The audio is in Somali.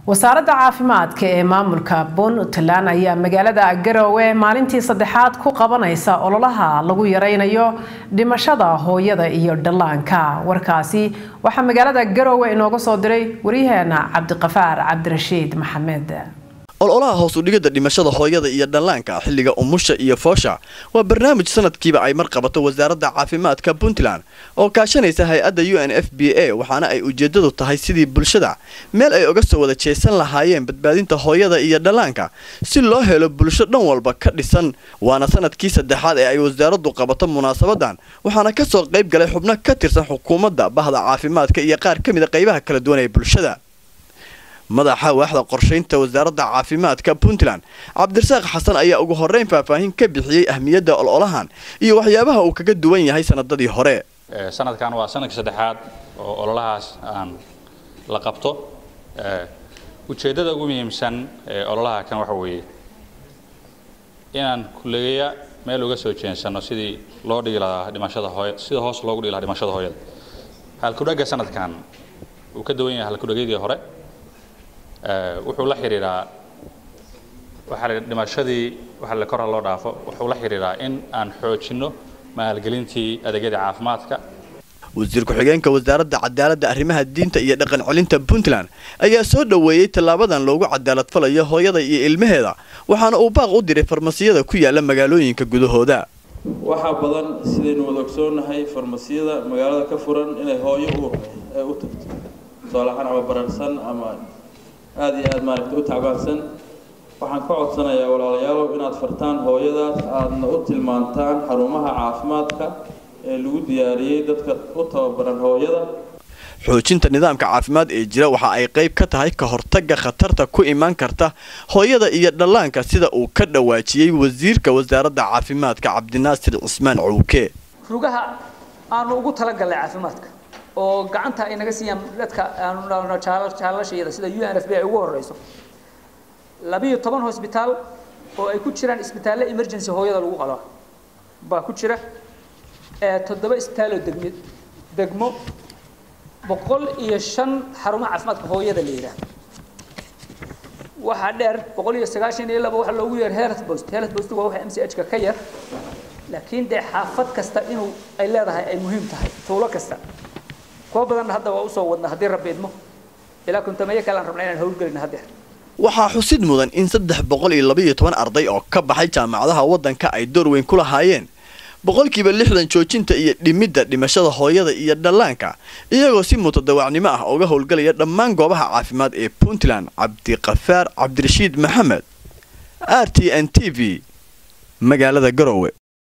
wasaaradda caafimaadka ee maamulka puntland ayaa magaalada garowe maalintii saddexaad ku qabanaysa ololaha lagu yareynayo dhimashada hooyada iyo dhallaanka warkaasi waxaa magaalada garowe inooga soo diray waryaheena cabdiqafaar cabdirashiid maxamed ololaha hoos u dhigidda dhimashada hooyada iyo dhallaanka xilliga umusha iyo foosha waa barnaamij sanadkiiba ay mar qabato wasaaradda caafimaadka puntland oo kaashanaysa hay-adda u n f b a waxaana ay ujeedadu tahay sidii bulshada meel ay uga soo wada jeesan lahaayeen badbaadinta hooyada iyo dhallaanka si loo helo bulsho dhan walba ka dhisan waana sanadkii saddexaad ee ay wasaaraddu qabato munaasabadan waxaana ka soo qayb galay xubno ka tirsan xukuumadda bahda caafimaadka iyo qaar ka mid a qaybaha kala duwan ee bulshada madaxa waaxda qorshaynta wasaaradda caafimaadka puntland cabdirasaaq xasan ayaa ugu horeyn faahfaahin ka bixiyey ahmiyadda ololahan iyo waxyaabaha uu kaga duwan yahay sanadadii hore sanadkan waa sanadkii saddexaad oo ololahaas aan la qabto ujeeddada ugu muhiimsan ee ololaha kan waxa weeye inaan kulleeya meel uga soo jeensano sidii loo dhigi lahaa dhimashada hooya sida hoos loogu dhigi lahaa dhimashada hooyada halkudhagga sanadkan uu ka duwan yahay halkudhagyadii hore wuxuu la xiriiraa waxaa la dhimashadii waxa la kora loo dhaafo wuxuu la xiriiraa in aan xoojinno maalgelintii adeegyada caafimaadka wasiir ku-xigeenka wasaaradda cadaaladda arrimaha diinta iyo dhaqan celinta puntland ayaa soo dhoweeyey tallaabadan loogu cadaalad falayo hooyada iyo ilmaheeda waxaana uu baaq u diray farmasiyada ku yaala magaalooyinka gudahooda waxaa badan sidaynu wada ogsoonnahay farmasiyada magaalada ka furan inay hooyo uur u tagto tusaalahaan ama bararsan ama aada iyo aada maaragtay u tacbaansan waxaan ka codsanayaa walaalayaalow inaad fartaan hooyadaas aadna u tilmaantaan xarumaha caafimaadka ee lagu diyaariyey dadka u tababaran hooyada xoojinta nidaamka caafimaad ee jira waxa ay qayb ka tahay ka hortagga khatarta ku imaan karta hooyada iyo dhallaanka sida uu ka dhawaajiyey wasiirka wasaaradda caafimaadka cabdinaasir cismaan cowke rugaha aanu ugu talagalnay caafimaadka oo gacanta ay naga siiyaan dadka aanu jaalashayada sida u n f b ay ugu horeyso labiyo toban hosbitaal oo ay ku jiraan isbitaalle emergency hooyada lagu qalo baa ku jira toddoba isbitaaloo degmi degmo boqol iyo shan xarumo caafimaadka hooyada la yidhaah waxaa dheer boqol iyo sagaashan iyo laba waxa loogu yeer health post health post waa waxa m c h ka ka yar laakiin dee xaafad kasta inuu ay leedahay ay muhiim tahay tuulo kasta kuwa badanna hadda waa usoo wadna haddii rabbi idmo ilaa kuntameeyo kale aan rabna inaan howlgelina haddeer waxaa xusid mudan in saddex boqol iyo labaiyo toban arday oo ka baxay jaamacadaha waddanka ay door weyn ku lahaayeen boqolkiiba lixdan joojinta iyo dhimidda dhimashada hooyada iyo dhallaanka iyagoo si mutadawacnimo ah uga howlgalaya dhammaan goobaha caafimaad ee puntland cabdiqafaar cabdirashiid maxamed r t n t v magaalada garowe